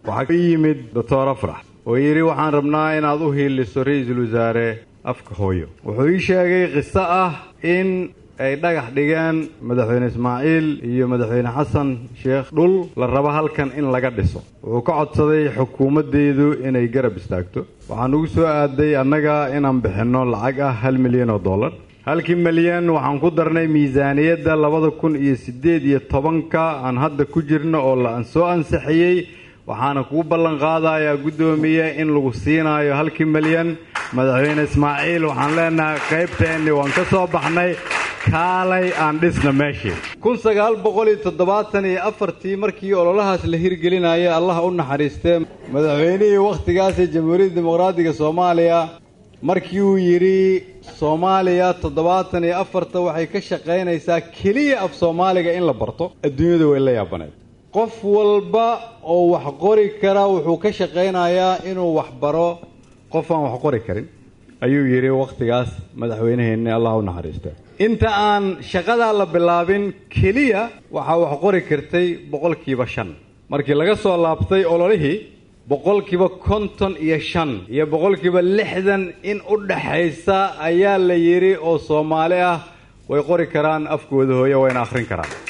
waxaa ka yimid doctor afrax oo yidhi waxaan rabnaa inaad u hiiliso ra-iisul wasaare afka hooyo wuxuu ii sheegay qiso ah in ay dhagax dhigeen madaxweyne ismaaciil iyo madaxweyne xasan sheekh dhul la rabo halkan in laga dhiso wuxuu ka codsaday xukuumaddeedu inay garab istaagto waxaan ugu soo aaday annaga inaan bixinno lacag ah hal milyan oo dollar halkii milyan waxaan ku darnay miisaaniyadda labada kun iyo siddeed iyo tobanka aan hadda ku jirno oo la soo ansixiyey waxaana kuu ballan qaadayaa guddoomiye in lagu siinaayo halkii milyan madaxweyne ismaaciil waxaan leenahay qaybteenni waan ka soo baxnay kaalay aan dhisna meeshii kun sagaal boqol iyo toddobaatan iyo afartii markii ololahaas la hirgelinayay allah u naxariistee madaxweynihii wakhtigaas ee jamhuuriyadda dimuqraadiga soomaaliya markii uu yidhi soomaaliya toddobaatan iyo afarta waxay ka shaqaynaysaa keliya af soomaaliga in la barto adduunyadu way la yaabaneed qof walba oo wax qori kara wuxuu ka shaqaynayaa inuu wax baro qof aan wax qori karin ayuu yidhi wakhtigaas madaxweyneheenni allah u naxariista inta aan shaqadaa la bilaabin keliya waxaa wax qori kartay boqolkiiba shan markii laga soo laabtay ololihii boqolkiiba konton iyo shan iyo boqolkiiba lixdan in u dhaxaysa ayaa la yidhi oo soomaali ah way qori karaan afkooda hooye wayna akhrin karaan